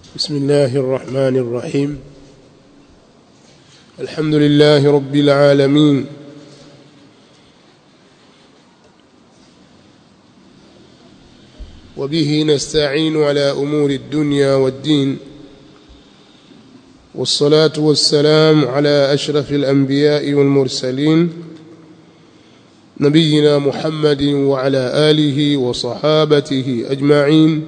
بسم الله الرحمن الرحيم الحمد لله رب العالمين وبه نستعين على امور الدنيا والدين والصلاه والسلام على اشرف الانبياء والمرسلين نبينا محمد وعلى اله وصحابته اجمعين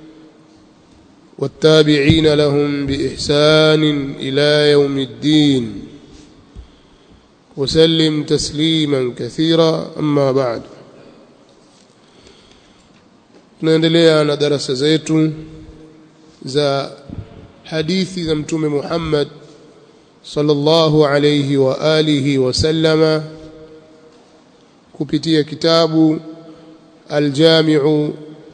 والتابعين لهم باحسان الى يوم الدين وسلم تسليما كثيرا اما بعد tunaendelea na darasa zetu za hadithi za mtume Muhammad sallallahu alayhi wa alihi wasallama kupitia kitabu الجامع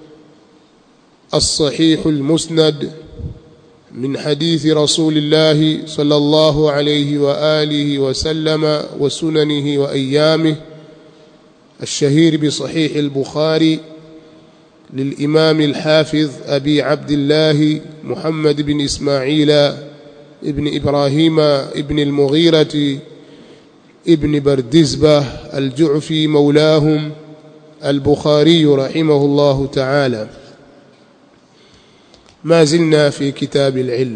الصحيح المسند من حديث رسول الله صلى الله عليه واله وسلم وسننه وايامه الشهير بصحيح البخاري للامام الحافظ ابي عبد الله محمد بن اسماعيل ابن ابراهيم ابن المغيره ابن بردزبه الجعفي مولاهم البخاري رحمه الله تعالى ما زلنا في كتاب العلم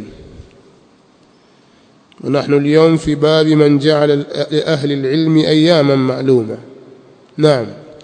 ونحن اليوم في باب من جعل لأهل العلم أياما معلومة نعم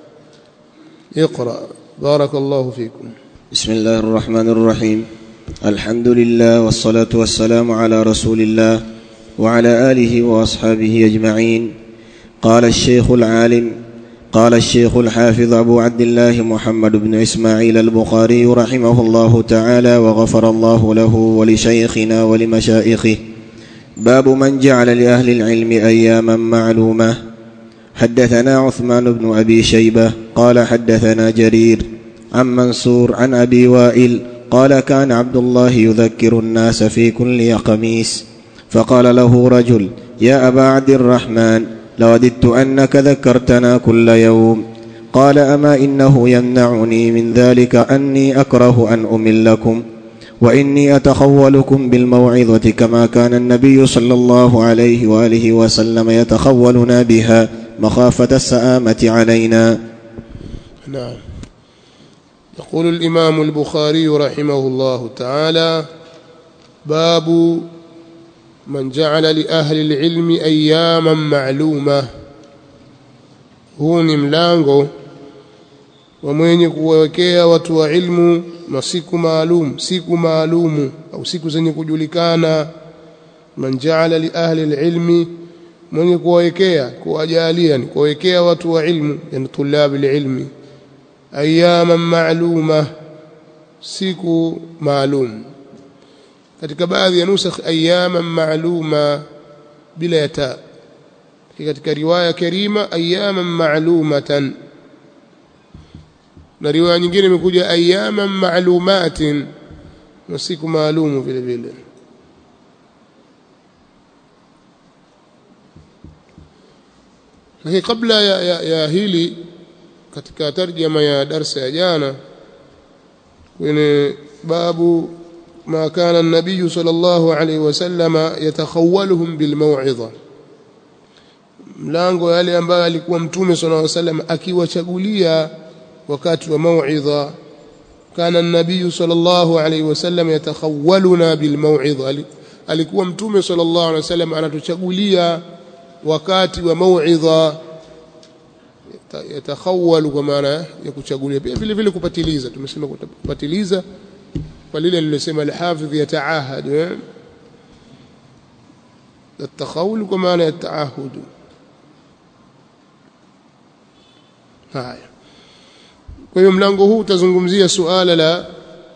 اقرأ بارك الله فيكم بسم الله الرحمن الرحيم الحمد لله والصلاة والسلام على رسول الله وعلى آله وأصحابه أجمعين قال الشيخ العالم قال الشيخ الحافظ أبو عبد الله محمد بن إسماعيل البخاري رحمه الله تعالى وغفر الله له ولشيخنا ولمشائخه باب من جعل لأهل العلم أياما معلومة حدثنا عثمان بن أبي شيبة قال حدثنا جرير عن منصور عن أبي وائل قال كان عبد الله يذكر الناس في كل خميس فقال له رجل يا أبا عبد الرحمن لوددت انك ذكرتنا كل يوم قال اما انه يمنعني من ذلك اني اكره ان املكم واني اتخولكم بالموعظه كما كان النبي صلى الله عليه واله وسلم يتخولنا بها مخافه السامه علينا نعم يقول الامام البخاري رحمه الله تعالى باب من جعل لأهل العلم أياما معلومة huu ni mlango wa mwenye kuwekea watu wa ilmu masiku maalum siku maalumu au siku zenye kujulikana man jaala li ahli alilmi mwenye kuwekea kuwajalia ni kuwekea watu wa ilmu yani tulab alilmi ayyaman ma'luma siku maalum katika baadhi ya nusakh ayyaman ma'luma bila ya ta katika riwaya karima ayyaman ma'lumatan na riwaya nyingine imekuja ayyaman ma'lumatin na siku maalumu vile vile lakini kabla ya, ya, ya hili katika tarjama ya darsa ya jana kwenye babu ما كان النبي صلى الله عليه وسلم يتخولهم بالموعظة mlango yale ambayo alikuwa mtume صلى الله عليه وسلم akiwachagulia wakati wa mauidha kana النبي صلى الله عليه وسلم يتخولنا بالموعظة alikuwa mtume صلى الله عليه وسلم anatuchagulia wakati wa mauidha yatakhawalu kwa maana ya kuchagulia pia vile vile kupatiliza tumesema kupatiliza kwa lile lilosema al-hafidh yataahad التخول kwa maana ya taahud haya kwa hiyo mlango huu utazungumzia suala la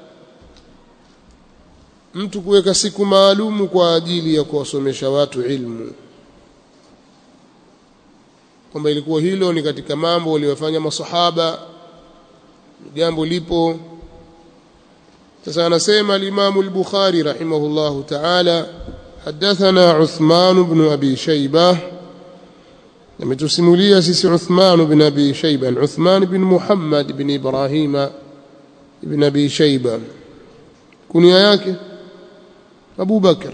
mtu kuweka siku maalumu kwa ajili ya kuwasomesha watu ilmu kwamba ilikuwa hilo ni katika mambo waliyofanya masahaba jambo lipo sasa anasema al-Imam al-Bukhari rahimahullahu ta'ala hadathana Uthman ibn Abi Shayba ametusimulia sisi Uthman ibn Abi Shayba Uthman ibn Muhammad ibn Ibrahim ibn Abi Shayba kunia yake Abu Bakr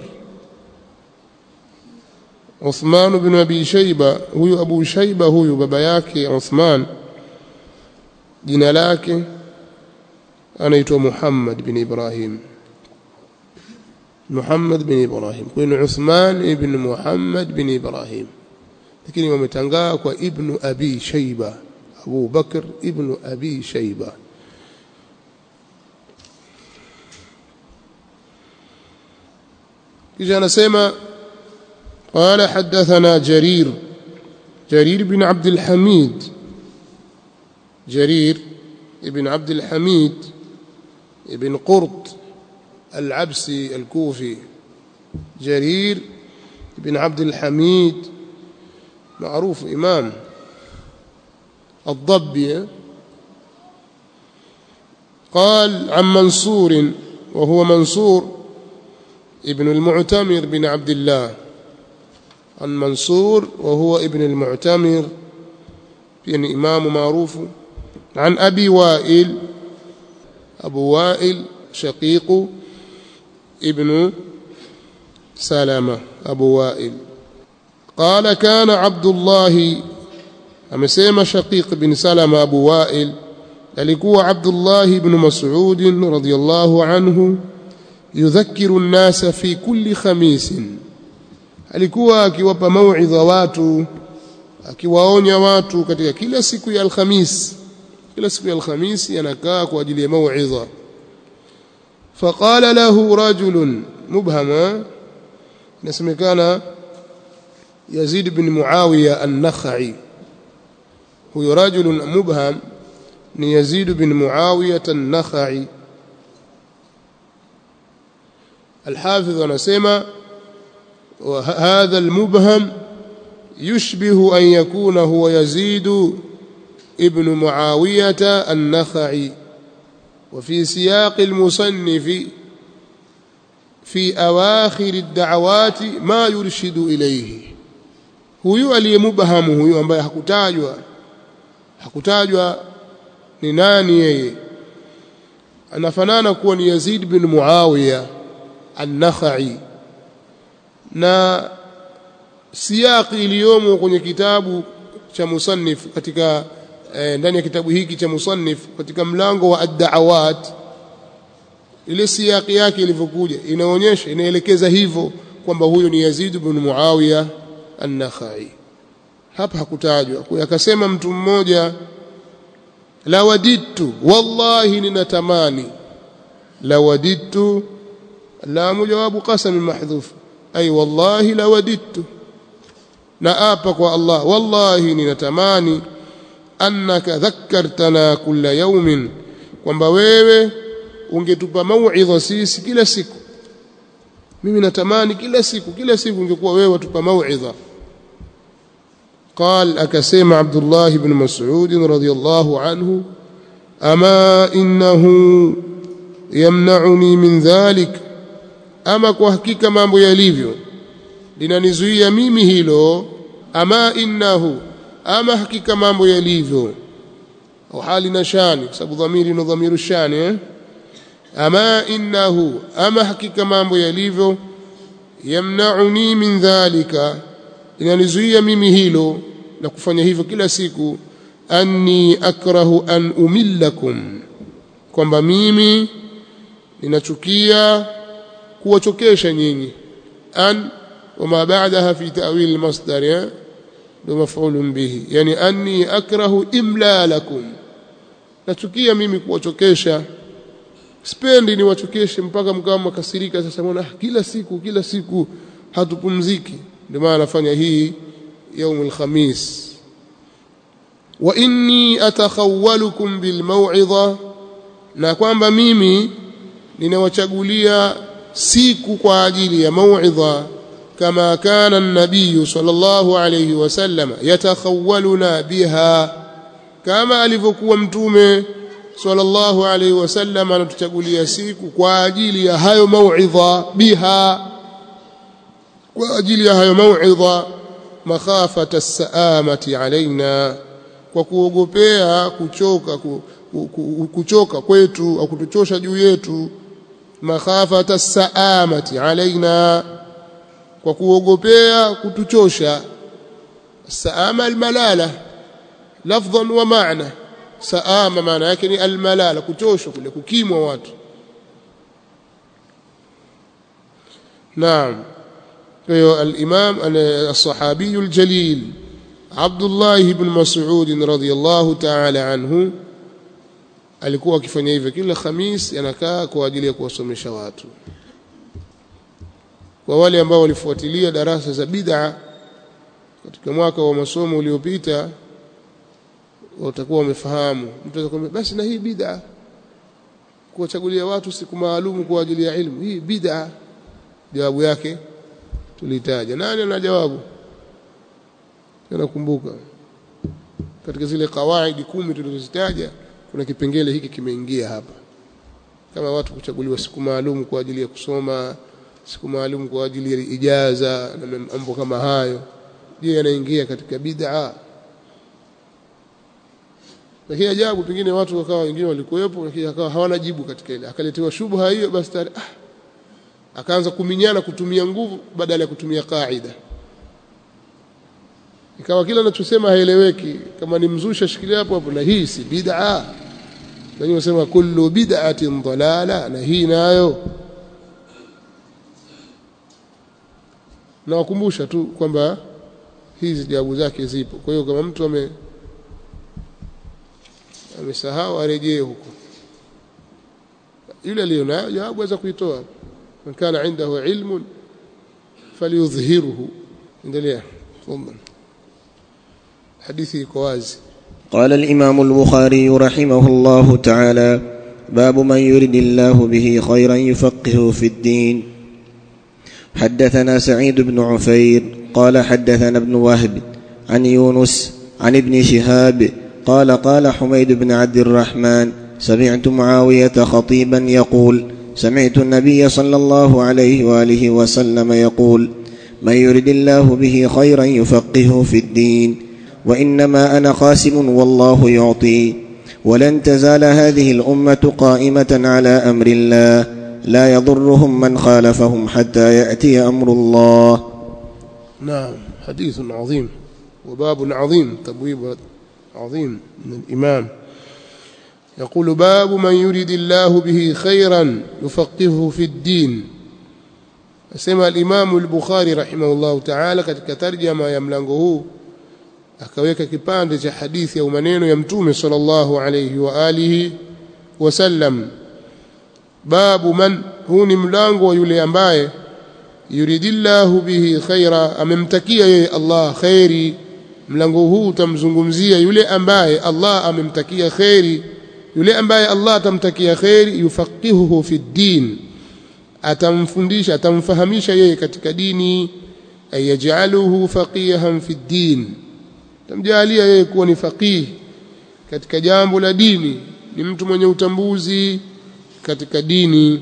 Uthman bin Abi Shayba huyu Abu Shayba huyu baba yake Uthman jina lake anaitwa Muhammad bin Ibrahim Muhammad bin Ibrahim kwa hiyo Uthman ibn Muhammad bin Ibrahim lakini wametangaa kwa ibn Abi Shayba Abu Bakr ibn Abi Shayba kisha anasema قال حدثنا جرير جرير بن عبد الحميد جرير بن عبد الحميد بن قرط العبسي الكوفي جرير بن عبد الحميد معروف إمام الضبي قال عن منصور وهو منصور ابن المعتمر بن عبد الله عن منصور وهو ابن المعتمر يعني إمام معروف عن أبي وائل أبو وائل شقيق ابن سلمة أبو وائل قال كان عبد الله أمسيما شقيق بن سلمة أبو وائل alikuwa Abdullah ibn Mas'ud radhiyallahu anhu yudhakkiru an-nasa fi kulli khamisin alikuwa akiwapa mauidha watu akiwaonya watu katika kila siku ya alhamis kila siku ya alhamis anakaa kwa ajili ya mauidha faqala lahu rajulun mubhama inasemekana Yazid bin Muawiya an-Nakhai huyo rajulun mubham ni Yazid bin Muawiya an-Nakhai الحافظ anasema وهذا المبهم يشبه أن يكون هو يزيد ابن معاوية النخعي وفي سياق المصنف في أواخر الدعوات ما يرشد إليه huyu aliyemubhamu huyu ambaye hakutajwa hakutajwa ni nani yeye anafanana kuwa ni Yazid bin Muawiya an-Nakhai na siyaqi iliyomo kwenye kitabu cha musannif katika eh, ndani ya kitabu hiki cha musannif katika mlango wa ad-da'awat ile siyaqi yake ilivyokuja inaonyesha inaelekeza hivyo kwamba huyo ni Yazid ibn Muawiya an-Nakhai hapa hakutajwa kwa akasema mtu mmoja la wadidtu wallahi ninatamani la wadidtu la mujawabu qasam mahdhuf ay wallahi la wadidtu na apa kwa Allah wallahi ninatamani annaka dhakkartana kulla yawmin kwamba wewe ungetupa mauidha sisi kila siku mimi natamani kila siku kila siku ungekuwa wewe watupa mauidha قال أكسيم عبد الله بن مسعود رضي الله عنه أما إنه يمنعني من ذلك أما كوحكيك mambo yalivyo linanizuia mimi hilo ama innahu ama hakika mambo yalivyo au hali na shani kwa sababu dhamiri ni dhamiru shani eh? ama innahu ama hakika mambo yalivyo yamnauni min dhalika linanizuia mimi hilo na kufanya hivyo kila siku anni akrahu an umillakum kwamba mimi ninachukia kuwachokesha nyinyi an وما بعدها في تأويل المصدر بمفعول به يعني أني أكره إملالكم nachukia mimi kuwachokesha spendi niwachokeshe mpaka mkawa mkasirika sasa mbona kila siku kila siku hatupumziki ndio maana nafanya hii يوم الخميس وإني أتخولكم بالموعظة na kwamba mimi ninawachagulia siku kwa ajili ya mauidha كما كان النبي صلى الله عليه وسلم يتخولنا بها كما alivyokuwa mtume sallallahu alayhi wasallam anatuchagulia siku kwa ajili ya hayo mauidha biha kwa ajili ya hayo mauidha makhafata saamati alaina kwa kuogopea kuchoka ku, ku, ku, kuchoka kwetu au kutuchosha juu yetu makhafata saamati alaina kwa kuogopea kutuchosha saama almalala lafdhan wa maana saama maana yake ni almalala kuchoshwa kule kukimwa watu naam kwa hiyo al-imam as-sahabi al-jalil Abdullah ibn Mas'ud radhiyallahu ta'ala anhu alikuwa akifanya hivyo kila Khamis anakaa kwa ajili ya kuwasomesha watu kwa wale ambao walifuatilia darasa za bid'a katika mwaka wa masomo uliopita watakuwa wamefahamu mtu atakwambia basi na hii bid'a kuwachagulia watu siku maalum kwa ajili ya ilmu hii bid'a jawabu yake tulitaja nani ana jawabu nakumbuka katika zile kawaidi kumi tulizozitaja kuna kipengele hiki kimeingia hapa kama watu kuchaguliwa siku maalum kwa ajili ya kusoma siku maalum kwa ajili ya ijaza na mambo kama hayo je yanaingia katika bid'a lakini ajabu pengine watu wakawa wengine walikuwepo lakini akawa hawana jibu katika ile akaletewa shubha hiyo basi tayari ah akaanza kuminyana kutumia nguvu badala ya kutumia kaida ikawa kila anachosema haeleweki kama ni mzusha shikilia hapo hapo na hii si bid'a na unasema kullu bid'atin dalala na hii nayo na wakumbusha tu kwamba hizi jawabu zake zipo kwa hiyo kama mtu ame amesahau arejee huko yule aliyonayo jawabu aweza kuitoa man kana indahu ilmun falyudhhirhu endelea tafadhali hadithi iko wazi قال الإمام البخاري رحمه الله تعالى باب من يرد الله به خيرا يفقهه في الدين حدثنا سعيد بن عفير قال حدثنا ابن وهب عن يونس عن ابن شهاب قال قال حميد بن عبد الرحمن سمعت معاوية خطيبا يقول سمعت النبي صلى الله عليه وآله وسلم يقول من يرد الله به خيرا يفقهه في الدين وانما انا قاسم والله يعطي ولن تزال هذه الامه قائمه على امر الله لا يضرهم من خالفهم حتى ياتي امر الله نعم حديث عظيم وباب عظيم تبويب عظيم من الامام يقول باب من يريد الله به خيرا يفقهه في الدين asema al-Imam al-Bukhari rahimahullahu ta'ala katika tarjama ya mlango huu akaweka kipande cha hadithi au maneno ya mtume sallallahu alayhi wa alihi wasallam babu man huu ni mlango wa yule ambaye yuridillahu bihi khaira amemtakia yeye Allah khairi mlango huu utamzungumzia yule ambaye Allah amemtakia khairi yule ambaye Allah atamtakia khairi yufaqihuhu fi din atamfundisha atamfahamisha yeye katika dini ayajaluhu faqihan fi din tamjalia yeye kuwa ni faqih katika jambo la dini ni mtu mwenye utambuzi katika dini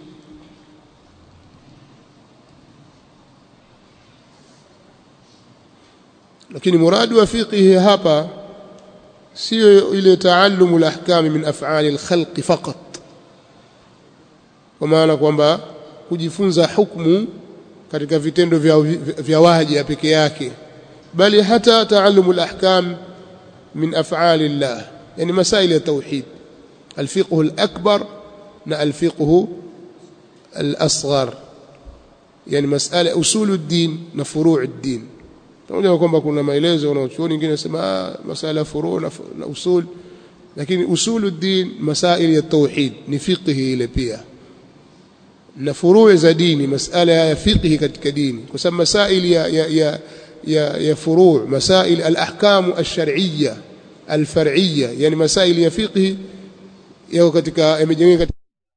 lakini muradu wa fiqhi hapa sio ile taallumu al-ahkam min af'ali al-khalq faqat kwa maana kwamba kujifunza hukumu katika vitendo vya, vya waja peke yake bali hata taallumu al-ahkam min af'ali Allah yani masail ya tauhid al-fiqh al-akbar na al-fiqh al-asghar yani masala usul ad-din na furu' ad-din pamoja kwamba kuna maelezo wanaochuoni wengine wanasema masala furu' na usul lakini usulu ad-din masail ya tauhid ni fiqhi ile pia na furuu za dini masala ya fiqhi katika dini kwa sababu masail ya ya ya ya, ya furuu masail al-ahkam ash-shar'iyya al-far'iyya yani masail ya fiqhi yao katika yamejengeka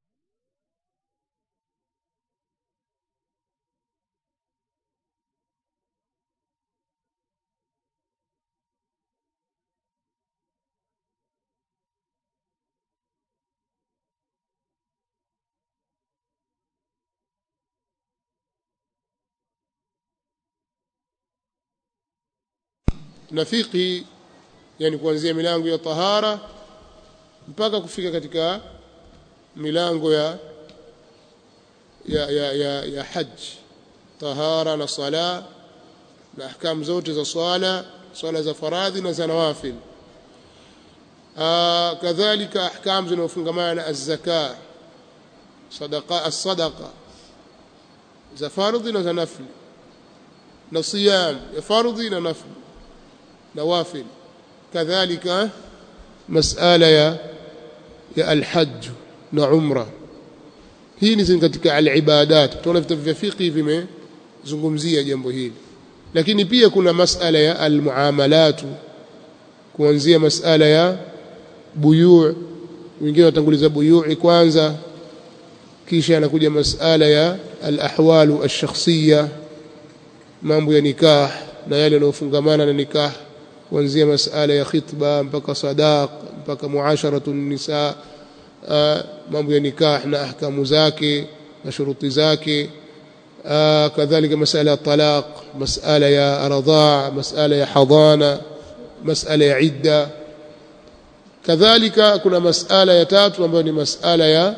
na fiqhi yani kuanzia milango ya tahara mpaka kufika katika milango ya ya, ya, ya, ya haji tahara na sala na ahkamu zote za swala swala za faradhi na za nawafil kadhalika ahkamu zinazofungamana na azzaka sadaqa as-sadaqa za fardhi na za nafli na siyam ya fardhi na nafli nawafil kadhalika masala ya ya alhajj na umra hii ni katika alibadat tunaona vitabu vya fiqh vimezungumzia jambo hili lakini pia kuna masala ya almuamalat kuanzia masala ya buyu' wengine watanguliza buyu'i kwanza kisha anakuja masala ya alahwalu alshakhsiyya mambo ya nikah na yale yanayofungamana na nikah kuanzia masala ya khitba mpaka sadaq mpaka muasharatu nisa mambo ya nikah na ahkamu zake na shuruti zake kadhalika masala ya talaq masala ya radhaa masala ya hadana masala ya idda kadhalika kuna masala ya tatu ambayo ni masala ya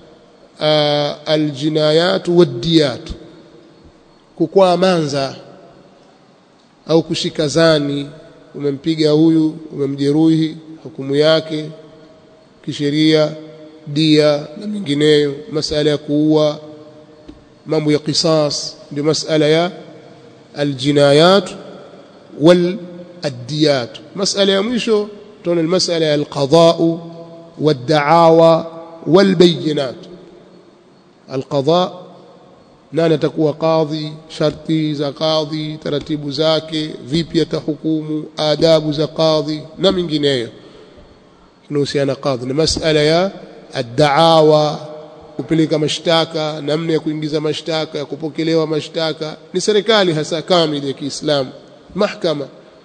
aljinayat waddiyat kukwaa manza au kushika zani umempiga huyu umemjeruhi hukumu yake kisheria dia na mingineyo masala ya kuua mambo ya qisas ndio masala ya aljinayat wal addiyat masala ya mwisho tunaona masala ya alqada والدعاوى والبينات القضاء nani atakuwa kadhi sharti za kadhi taratibu zake vipi atahukumu adabu za kadhi na mingineyo inahusiana kadhi na masala ya addaawa kupeleka mashtaka namna ya kuingiza mashtaka ya kupokelewa mashtaka ni serikali hasa kamili ya Kiislamu mahkama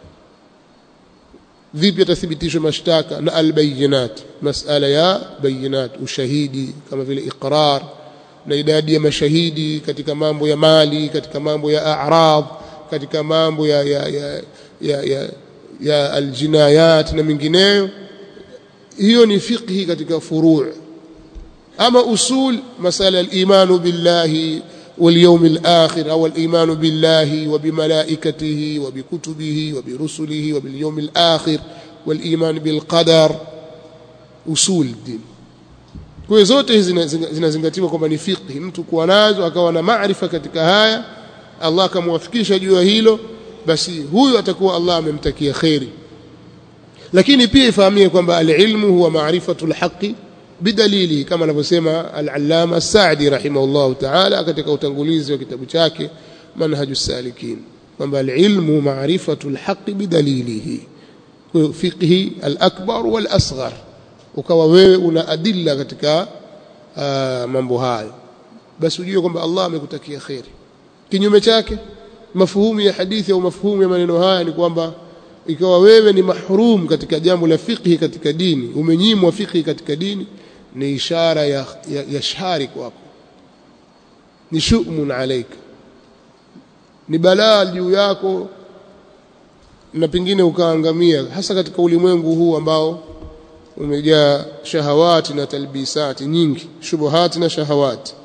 vipi atathibitishwa mashtaka na albayinat masala ya bayinat ushahidi kama vile iqrar na idadi ya mashahidi katika mambo ya mali katika mambo ya a'rad katika mambo ya ya ya ya, ya, ya aljinayat na mingineyo hiyo ni fiqhi katika furu' ama usul masala al-iman billahi واليوم الآخر أو الإيمان بالله وبملائكته وبكتبه وبرسله وباليوم الآخر والإيمان بالقدر أصول الدين kwa zote hizi zinazingatiwa kwamba ni fiqhi mtu kuwa nazo akawa na maarifa katika haya Allah akamwafikisha juu ya hilo basi huyu atakuwa Allah amemtakia khairi lakini pia ifahamie kwamba alilmu huwa maarifatu alhaqi bidalili kama anavyosema al-allama Sa'di rahimahullah ta'ala katika utangulizi wa kitabu chake manhajus salikin kwamba alilmu maarifatu alhaqi bidalilihi kwa fiqhi al-akbar wal-asghar ukawa wewe una adilla katika uh, mambo hayo basi ujue kwamba Allah amekutakia khairi kinyume chake mafuhumu ya hadithi au mafuhumu ya maneno haya ni kwamba ikawa wewe ni mahrum katika jambo la fiqhi katika dini umenyimwa fiqhi katika dini ni ishara ya, ya, ya shari kwako ni shumun alaika ni balaa juu yako na pengine ukaangamia hasa katika ulimwengu huu ambao umejaa shahawati na talbisati nyingi shubuhati na shahawati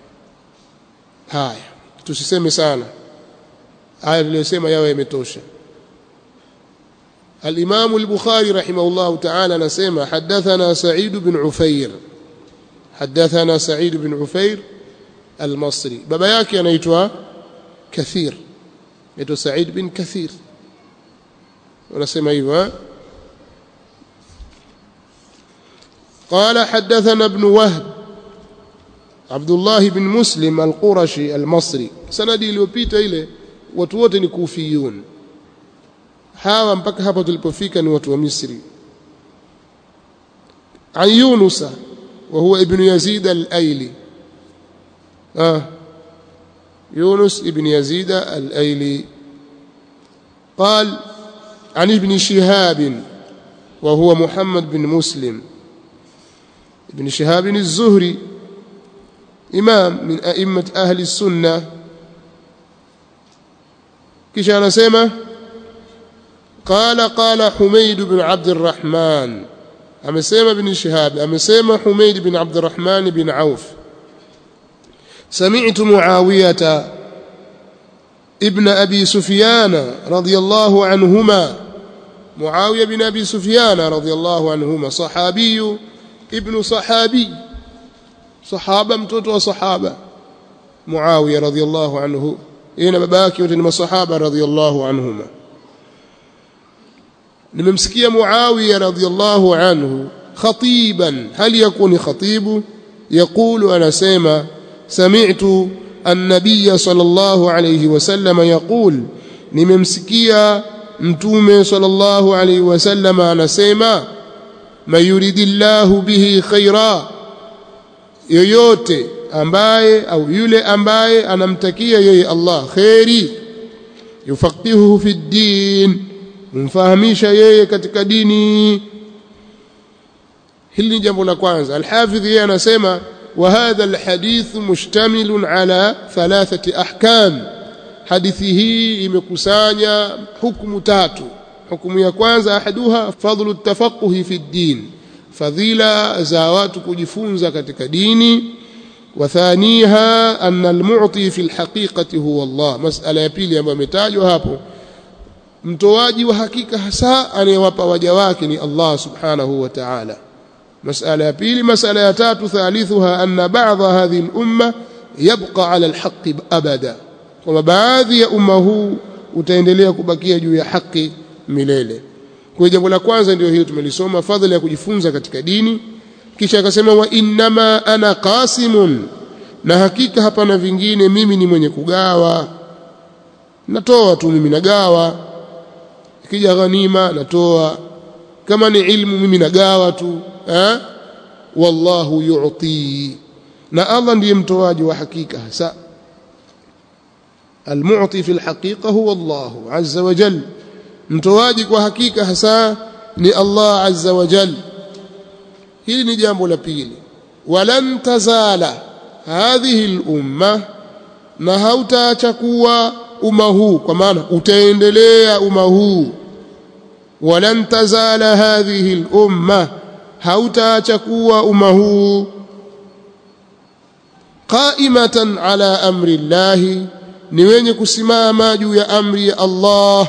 haya tusiseme sana haya tuliyosema yawe yametosha الإمام البخاري رحمه الله تعالى نسمى حدثنا سعيد بن عفير حدثنا سعيد بن عفير المصري بابا yake anaitwa كثير anaitwa سعيد بن كثير ونسمى hivyo قال حدثنا ابن وهب عبد الله بن مسلم القرشي المصري سندي iliyopita ile watu wote ni kufiyun hawa mpaka hapa tulipofika ni watu wa Misri an Yunus wa huwa ibn Yazid al-Aili ah يونس ابن يزيد الأيلي قال عن ابن شهاب وهو محمد بن مسلم ابن شهاب الزهري إمام من أئمة أهل السنة كيش أنا سيمه قال قال حميد بن عبد الرحمن amesema ibn Shihab amesema Humayd bin Abdurrahman bin Auf سمعت معاوية ابن أبي سفيان رضي الله عنهما معاوية بن أبي سفيان رضي الله عنهما صحابي ابن صحابي صحابة mtoto wa sahaba Muawiya radhiyallahu anhu yeye na baba yake wote ni masahaba radhiyallahu anhuma nimemsikia Muawiya radhiyallahu anhu khatiban hal yakuni khatibu يقول أنا سيما سمعت النبي صلى الله عليه وسلم يقول nimemsikia mtume sallallahu alaihi wasallam anasema mayuridillahu bihi khaira yoyote ambaye au yule ambaye anamtakia yeye Allah khairi yufaqihuhu fi din mfahamisha yeye katika dini hili ni jambo la kwanza alhafidh yeye anasema wa hadha alhadith mushtamilun ala thalathati ahkam hadithi hii imekusanya hukumu tatu hukumu ya kwanza ahaduha fadlu tafaquhi fi din fadhila za watu kujifunza katika dini wathaniha anna almu'ti fi alhaqiqati huwa Allah masala ya pili ambayo imetajwa hapo mtoaji wa hakika hasa anayewapa waja wake ni Allah subhanahu wa ta'ala masala ya pili masala ya tatu thalithuha anna ba'dha hadhihi al-umma yabqa 'ala al-haqqi abada kwamba baadhi ya umma huu utaendelea kubakia juu ya haki milele kwa jambo la kwanza ndio hilo tumelisoma fadhila ya kujifunza katika dini kisha akasema wa innama ana qasimun na hakika hapana vingine mimi ni mwenye kugawa natoa tu mimi nagawa ikija ghanima natoa kama ni ilmu mimi nagawa tu eh wallahu yu'ti na Allah ndiye mtoaji wa hakika hasa المعطي في الحقيقة هو الله عز وجل mtoaji kwa hakika hasa ni Allah azza wa jal hili ni jambo la pili walan tazala hadhihi al-umma na hautaacha kuwa umma huu kwa maana utaendelea umma huu walan tazala hadhihi al-umma hautaacha kuwa umma huu qaimatan ala amri llahi ni wenye kusimama juu ya amri ya Allah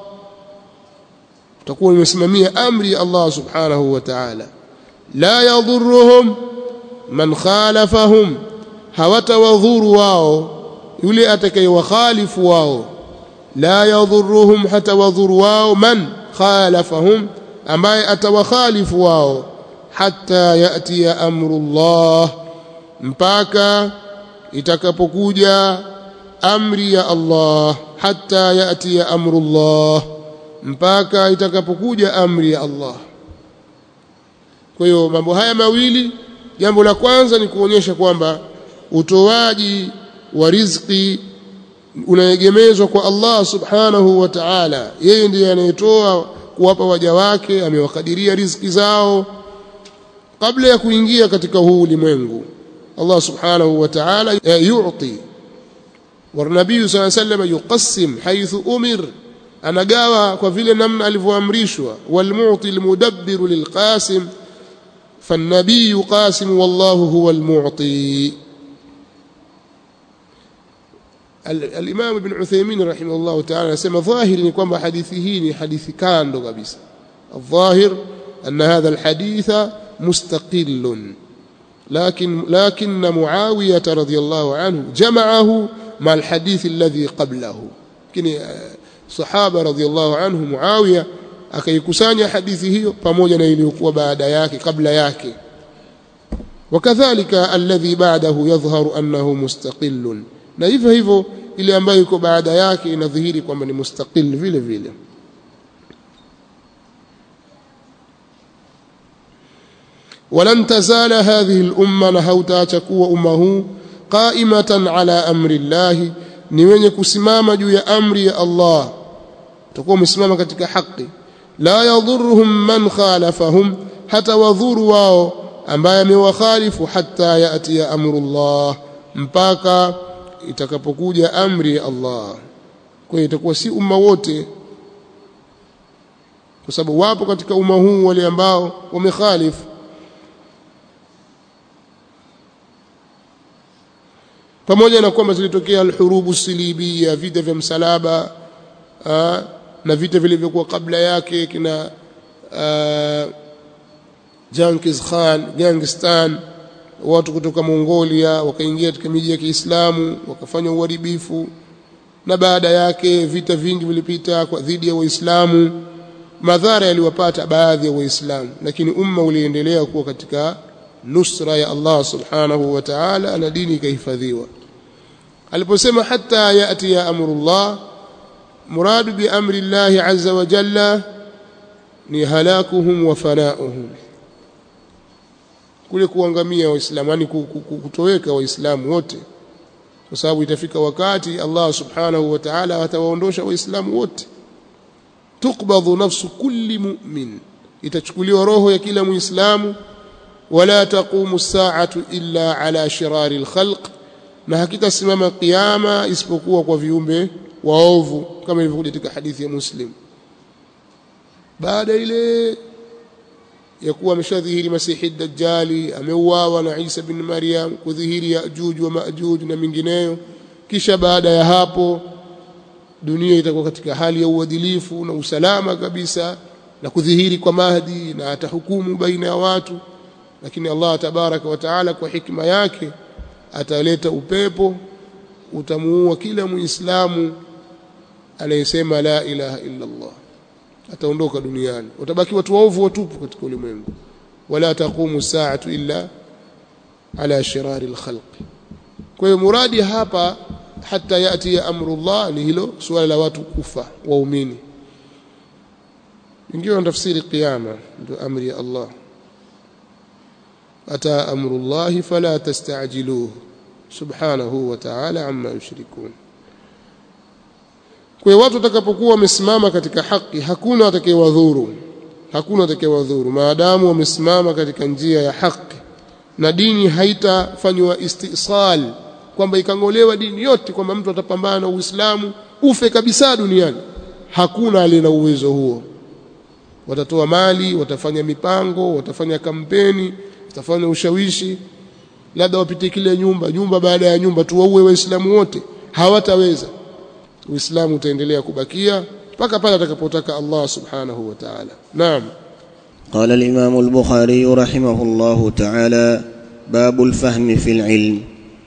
utakuwa umesimamia amri ya Allah subhanahu wa ta'ala la yadhurruhum man khalafahum hawatawadhuru wao yule atakayewakhalifu wao la yadhurruhum hatawadhuru wao man khalafahum ambaye atawakhalifu wao hatta yati ya amrullah mpaka itakapokuja amri ya Allah hatta yati ya amrullah mpaka itakapokuja amri ya Allah kwa hiyo mambo haya mawili jambo la kwanza ni kuonyesha kwamba utoaji wa riziki unaegemezwa kwa Allah subhanahu wa ta'ala yeye ndiye anayetoa kuwapa waja wake amewakadiria riziki zao kabla ya kuingia katika huu ulimwengu Allah subhanahu wa ta'ala yu'ti والنبي صلى الله عليه وسلم يقسم حيث أمر anagawa kwa vile namna alivyoamrishwa walmu'ti almudabbiru lilqasim فالنبي قاسم والله هو المعطي الإمام ابن عثيمين رحمه الله تعالى سمى ظاهر ni kwamba hadithi hii ni hadithi kando kabisa الظاهر أن هذا الحديث مستقل لكن لكن معاوية رضي الله عنه جمعه مع الحديث الذي قبله lakini sahaba radhiallahu anhu Muawiya akaikusanya hadithi hiyo pamoja na iliyokuwa baada yake kabla yake wakadhalika alladhi ba'dahu yadhharu annahu mustaqillun na hivyo hivyo ile ambayo iko baada yake inadhihiri kwamba ni mustaqil vile vile ولن تزال هذه الأمة نهوتا تكوى أمه قائمة على أمر الله ni wenye kusimama juu ya amri ya Allah utakuwa umesimama katika haki la yadhurruhum man khalafahum hata wadhuru wao ambaye amewakhalifu hatta yati ya amrullah mpaka itakapokuja amri ya Allah kwa hiyo itakuwa si umma wote kwa sababu wapo katika umma huu wale ambao wamekhalifu pamoja na kwamba zilitokea alhurubu silibia vita vya msalaba aa, na vita vilivyokuwa kabla yake kina Genghis Khan Gengistan watu kutoka Mongolia wakaingia katika miji ya Kiislamu wakafanya uharibifu na baada yake vita vingi vilipita kwa dhidi ya Waislamu madhara yaliwapata baadhi ya Waislamu lakini umma uliendelea kuwa katika nusra ya Allah subhanahu wa ta'ala na dini ikahifadhiwa aliposema hata yati ya amrullah muradu bi amri Allah azza wa jalla ni halakuhum wa fanauhum kule kuangamia waislamu yani kutoweka waislamu wote kwa sababu itafika wakati Allah subhanahu wa ta'ala atawaondosha waislamu wote tukbadhu nafsu kulli mu'min itachukuliwa roho ya kila muislamu wala taqumu as-sa'atu illa ala shirari al-khalq na hakitasimama kiyama isipokuwa kwa viumbe waovu kama ilivyokuja katika hadithi ya Muslim baada ile ya kuwa ameshadhihiri Masihi Dajjali ameuawa na Isa bin Maryam kudhihiri Yajuj wa Majuj na mingineyo kisha baada ya hapo dunia itakuwa katika hali ya uadilifu na usalama kabisa na kudhihiri kwa Mahdi na atahukumu baina ya watu lakini Allah tabaraka wa taala kwa hikma yake ataleta upepo utamuua kila muislamu anayesema la ilaha illa Allah ataondoka duniani utabaki watu waovu watupu katika ulimwengu wala taqumu saatu illa ala shirari alkhalq kwa hiyo muradi hapa hata yati ya amrullah ni hilo suala la watu kufa waumini ingiwa tafsiri qiyama ndio amri ya Allah ata amrullah fala tastajiluhu subhanahu wa ta'ala amma yushrikun kwa watu watakapokuwa wamesimama katika haki hakuna atakayewadhuru hakuna atakayewadhuru maadamu wamesimama katika njia ya haki na dini haitafanywa istisal kwamba ikangolewa dini yote kwamba mtu atapambana na Uislamu ufe kabisa duniani hakuna aliye na uwezo huo watatoa mali watafanya mipango watafanya kampeni watafanya ushawishi labda wapite kile nyumba nyumba baada ya nyumba tuwaue waislamu wote hawataweza uislamu utaendelea kubakia mpaka pale atakapotaka Allah subhanahu wa ta'ala naam قال الإمام البخاري رحمه الله تعالى باب الفهم في العلم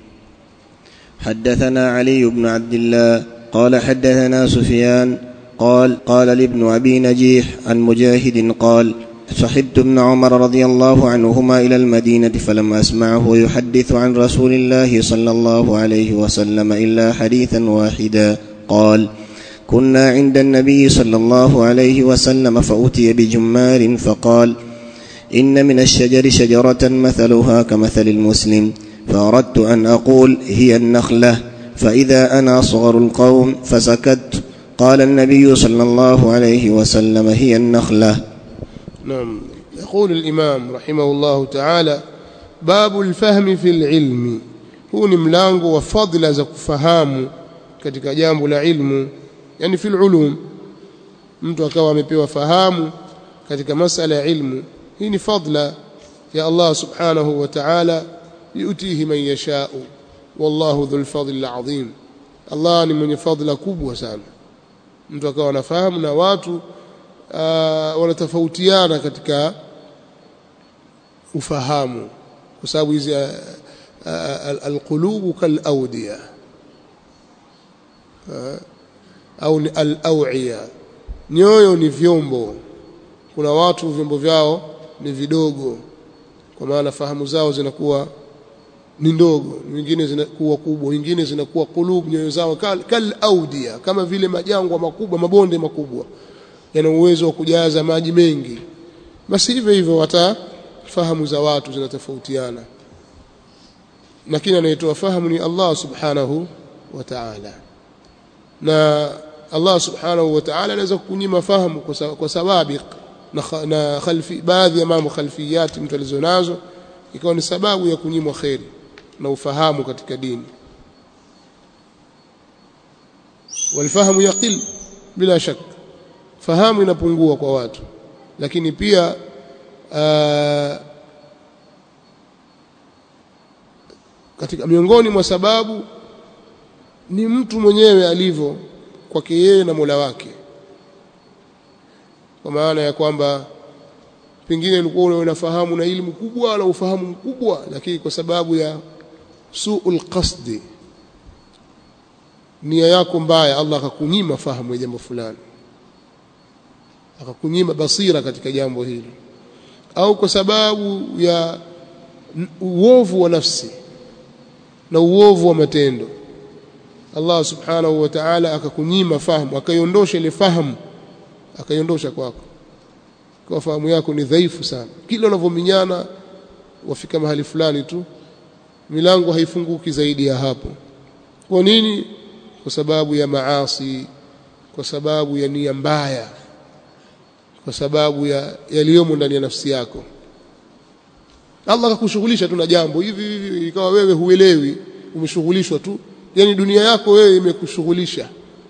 حدثنا علي بن عبد الله قال حدثنا سفيان قال قال لابن أبي نجيح عن مجاهد قال صحبت ابن عمر رضي الله عنهما إلى المدينة فلم أسمعه يحدث عن رسول الله صلى الله عليه وسلم إلا حديثا واحدا قال كنا عند النبي صلى الله عليه وسلم فأتي بجمار فقال إن من الشجر شجرة مثلها كمثل المسلم فأردت أن أقول هي النخلة فإذا أنا صغر القوم فسكت قال النبي صلى الله عليه وسلم هي النخلة نعم يقول الإمام رحمه الله تعالى باب الفهم في العلم huu ni mlango wa fadhila za kufahamu katika jambo la ilmu yani fil ulum mtu akawa amepewa fahamu katika masala ya ilmu hii ni fadla ya Allah subhanahu wa ta'ala yutihi man yasha'u wallahu dhul fadli alazim Allah ni mwenye fadhila kubwa sana mtu akawa anafahamu na watu uh, wanatofautiana katika ufahamu kwa sababu hizi uh, uh, alqulubu kalawdiya uh, au ni al-awiya nyoyo ni vyombo kuna watu vyombo vyao ni vidogo kwa maana fahamu zao zinakuwa ni ndogo nyingine zinakuwa kubwa nyingine zinakuwa kulub nyoyo zao kal, kal audia kama vile majangwa makubwa mabonde makubwa yana uwezo wa kujaza maji mengi basi hivyo hivyo hata fahamu za watu zinatofautiana lakini anayetoa fahamu ni Allah subhanahu wa ta'ala na Allah subhanahu wa ta'ala anaweza kukunyima fahamu kwa sababu na, na khalfi baadhi ya mambo khalfiyati mtu alizonazo ikawa ni sababu ya kunyimwa kheri na ufahamu katika dini walfahamu yaqil bila shak fahamu inapungua kwa watu lakini pia uh, katika miongoni mwa sababu ni mtu mwenyewe alivyo kwake yeye na Mola wake kwa maana ya kwamba pengine ulikuwa unafahamu na elimu kubwa na ufahamu mkubwa lakini kwa sababu ya suul qasdi nia yako mbaya Allah akakunyima fahamu ya jambo fulani akakunyima basira katika jambo hili au kwa sababu ya uovu wa nafsi na uovu wa matendo Allah subhanahu wa ta'ala akakunyima fahamu akaiondosha ile fahamu akaiondosha kwako kwa fahamu yako ni dhaifu sana kila unavyominyana wafika mahali fulani tu milango haifunguki zaidi ya hapo kwa nini kwa sababu ya maasi kwa sababu ya nia mbaya kwa sababu ya yaliyomo ndani ya nafsi yako Allah akakushughulisha tu na jambo hivi hivi ikawa wewe huelewi umeshughulishwa tu yani dunia yako wewe imekushughulisha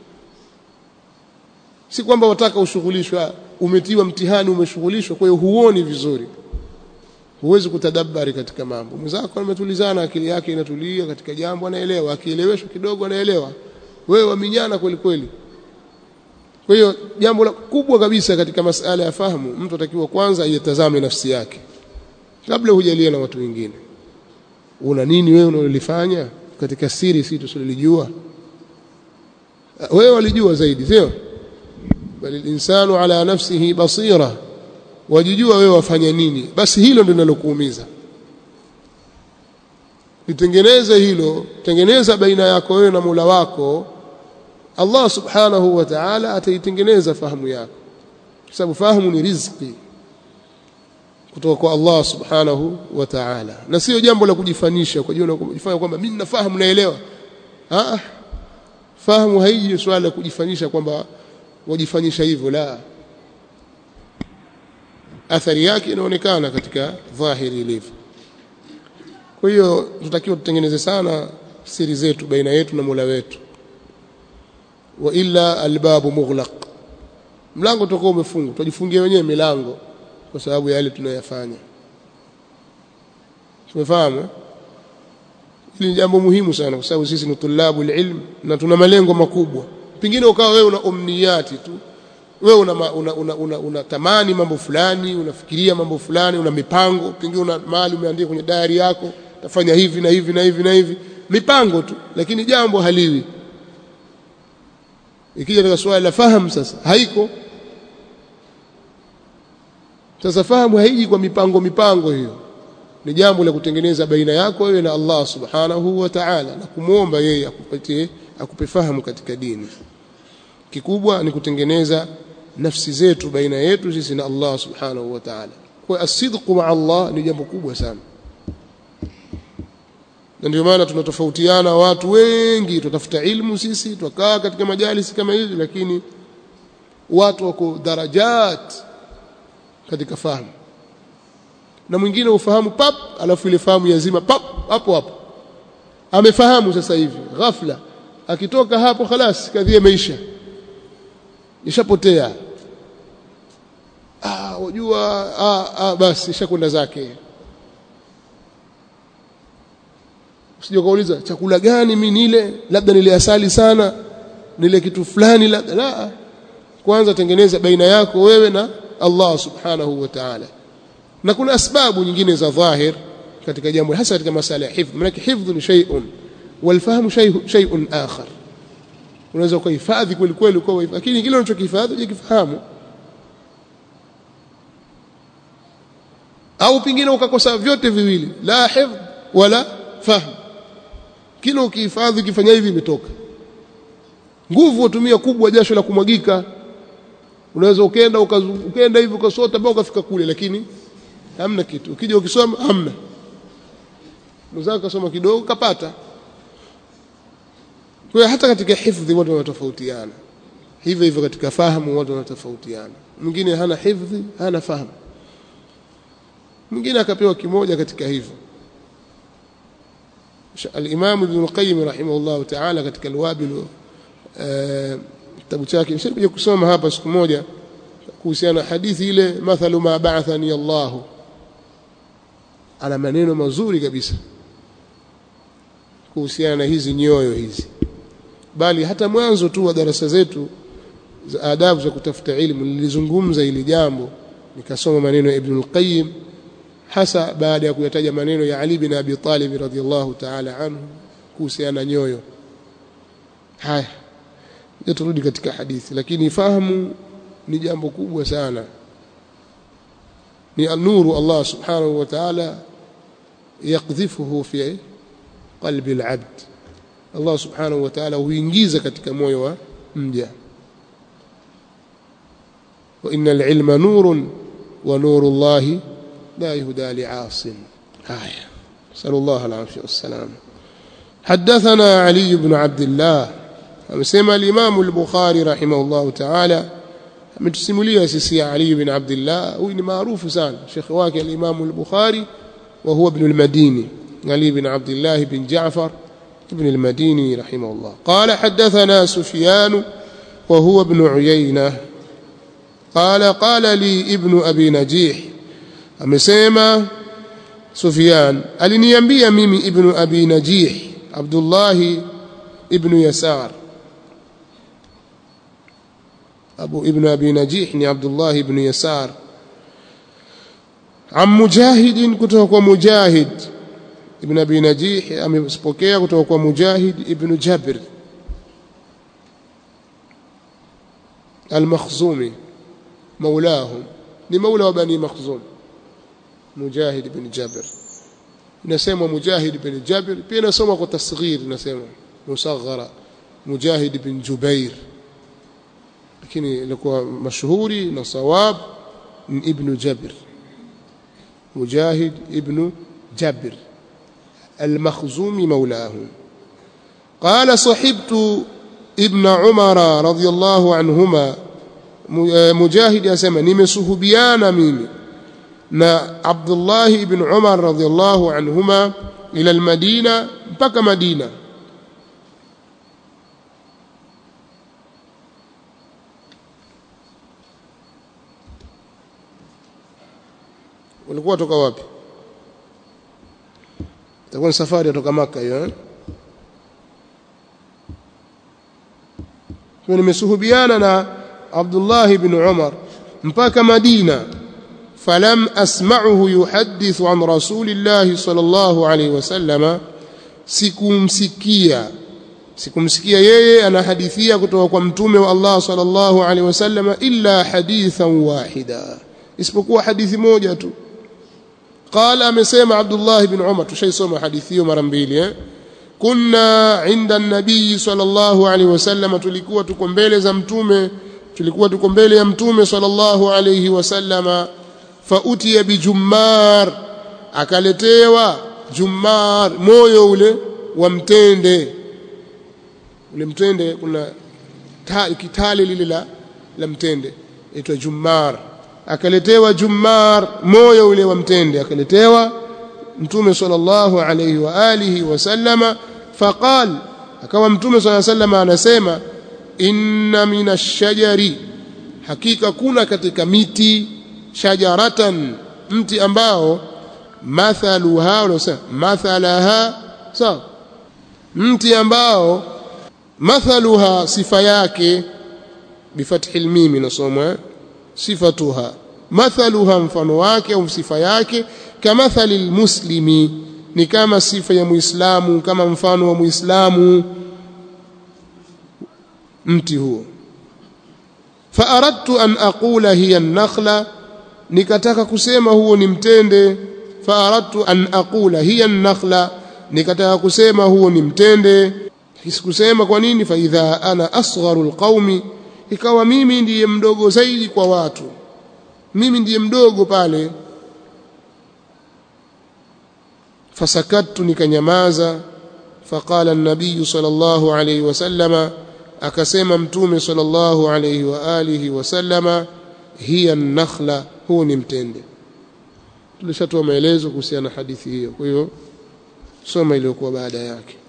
si kwamba wataka ushughulishwa umetiwa mtihani umeshughulishwa kwa hiyo huoni vizuri huwezi kutadabbari katika mambo mwenzako ametulizana akili yake inatulia katika jambo anaelewa akieleweshwa kidogo anaelewa wewe waminyana kweli kweli kwa hiyo jambo la kubwa kabisa katika masala ya fahamu mtu atakiwa kwanza aitazame nafsi yake kabla hujalia na watu wengine una nini wewe unalolifanya katika siri si tusilijua wewe walijua zaidi sio bali insanu ala nafsihi basira wajijua wewe wafanya nini basi hilo ndio linalokuumiza litengeneze hilo tengeneza baina yako wewe na Mola wako Allah subhanahu wa ta'ala ataitengeneza fahamu yako kwa sababu fahamu ni riziki kutoka kwa Allah subhanahu wa ta'ala na sio jambo la kujifanisha kwa jiona kujifanya kwamba mimi nafahamu naelewa ah fahamu haiji swala la kujifanyisha kwamba wajifanyisha hivyo la athari yake inaonekana katika dhahiri ilivyo kwa hiyo tutakiwa tutengeneze sana siri zetu baina yetu na Mola wetu wa illa albabu mughlaq mlango utakuwa umefungwa tujifungie wenyewe milango kwa sababu ya yale tunayoyafanya tumefahamu hili ni jambo muhimu sana kwa sababu sisi ni tulabu ilm na tuna malengo makubwa pengine ukawa wewe una umniyati tu wewe una, una, una, una, una tamani mambo fulani unafikiria mambo fulani una mipango pengine una mali umeandika kwenye diary yako tafanya hivi na hivi na hivi na hivi mipango tu lakini jambo haliwi ikija katika swala la fahamu sasa haiko sasa fahamu haiji kwa mipango mipango hiyo ni jambo la kutengeneza baina yako wewe na Allah subhanahu wa ta'ala na kumwomba yeye akupatie akupe fahamu katika dini kikubwa ni kutengeneza nafsi zetu baina yetu sisi na Allah subhanahu wa ta'ala kwa asidqu ma Allah ni jambo kubwa sana na ndio maana tunatofautiana watu wengi tutafuta ilmu sisi tukaa katika majalisi kama hizi lakini watu wako darajat katika fahamu na mwingine ufahamu pap alafu ile fahamu yazima pap hapo hapo amefahamu sasa hivi ghafla akitoka hapo khalas kadhia imeisha ishapotea ah wajua ah, ah basi ishakwenda zake usije kauliza chakula gani mimi nile labda nile asali sana nile kitu fulani labda la kwanza tengeneza baina yako wewe na Allah subhanahu wa ta'ala na kuna asbabu nyingine za dhahir katika jambo hasa katika masala ya hifdh maana hifdh ni shay'un walfahmu shay'un akhar unaweza kuhifadhi kweli kweli kwa lakini kile unachokihifadhi hujakifahamu au pingine ukakosa vyote viwili la hifdh wala fahm kile ukihifadhi ukifanya hivi imetoka nguvu utumia kubwa jasho la kumwagika unaweza ukaenda ukaenda hivi ukasota mpaka ukafika kule lakini hamna kitu ukija ukisoma hamna mwenzako kasoma kidogo kapata kwa hiyo hata katika hifdhi watu wanatofautiana hivyo hivyo katika fahamu watu wanatofautiana mwingine hana hifdhi hana fahamu mwingine akapewa kimoja katika hivyo al-Imam Ibn al-Qayyim rahimahullah ta'ala katika al-Wabil kitabu chake nishakuja kusoma hapa siku moja kuhusiana na hadithi ile mathalu ma ba'athani Allah ana maneno mazuri kabisa kuhusiana na hizi nyoyo hizi bali hata mwanzo tu wa darasa zetu za adabu za kutafuta ilmu nilizungumza hili jambo nikasoma maneno ya Ibn al-Qayyim hasa baada ya kuyataja maneno ya Ali bin Abi Talib radhiyallahu ta'ala anhu kuhusiana na nyoyo haya turudi katika hadithi lakini fahamu ni jambo kubwa sana ni nuru Allah subhanahu wa ta'ala yakdhifuhu fi qalbi al-abd Allah subhanahu wa ta'ala huingiza katika moyo wa mja wa innal ilma nurun wa nuru Allah la yuhda li'asin haya sallallahu alayhi wasallam حدثنا علي بن عبد الله amesema al-Imam al-Bukhari rahimahullah ta'ala ametusimulia sisi Ali ibn Abdullah huyu ni maarufu sana shekhi wake al-Imam al-Bukhari wa huwa ibn al-Madini Ali ibn Abdullah ibn Ja'far ibn al-Madini rahimahullah qala hadathana Sufyan wa huwa ibn Uyayna qala qala li ibn Abi Najih amesema Sufyan aliniambia mimi ibn Abi Najih Abdullah ibn Yasar أبو ابن أبي نجيح عبد الله بن يسار عن مجاهد كتوك مجاهد ابن أبي نجيح أمسبوكيا كتوك مجاهد ابن جابر المخزومي مولاهم لمولى بني مخزوم مجاهد بن جابر نسمى مجاهد بن جابر بين سمى تصغير نسمى مصغرة مجاهد بن جبير lakini ilikuwa mashuhuri na sawab ni ibn Jabir Mujahid ibn Jabir al-Makhzumi maulahu قال صحبت ابن عمر رضي الله عنهما مجاهد يسمى nimesuhubiana mimi na Abdullah ibn Umar radhiyallahu anhuma ila al-Madina mpaka Madina walikuwa toka wapi itakuwa ni safari kutoka maka hiyo eh kwa nimesuhubiana na Abdullah ibn Umar mpaka Madina falam asma'uhu yuhaddithu an rasulillah sallallahu alayhi wasallam sikumsikia sikumsikia yeye anahadithia kutoka kwa mtume wa Allah sallallahu alayhi wasallam illa hadithan wahida isipokuwa hadithi moja tu قال amesema Abdullah ibn Umar tushaisoma hadithi hiyo mara mbili eh kunna inda nabii sallallahu alaihi wasallam tulikuwa tuko mbele za mtume tulikuwa tuko mbele ya mtume sallallahu alaihi wasallama fautiya bijummar akaletewa jummar moyo ule wa mtende ule mtende kuna kitale lile la la mtende inaitwa jummar akaletewa jummar moyo ule wa mtende akaletewa mtume sallallahu alayhi wa alihi wasallama faqal akawa mtume sallallahu alayhi wasallam anasema inna minashajari hakika kuna katika miti shajaratan mti ambao mathaluha unasema mathalaha sawa mti ambao mathaluha sifa yake bifathi almim nasomwa sifatuha mathaluha mfano wake au sifa yake kamathali almuslimi ni kama sifa ya muislamu kama mfano wa muislamu mti huo faaradtu an aqula hiya an-nakhla nikataka kusema huo ni mtende faaradtu an aqula hiya an-nakhla nikataka kusema huo ni mtende sikusema kwa nini fa idha ana asgharu alqaumi ikawa mimi ndiye mdogo zaidi kwa watu mimi ndiye mdogo pale fasakattu nikanyamaza faqala an-nabiy sallallahu alayhi wasallama akasema mtume sallallahu alayhi wa alihi wasallama hiya an-nakhla huu ni mtende tulishatoa maelezo kuhusiana na hadithi hiyo kwa hiyo soma iliyokuwa baada yake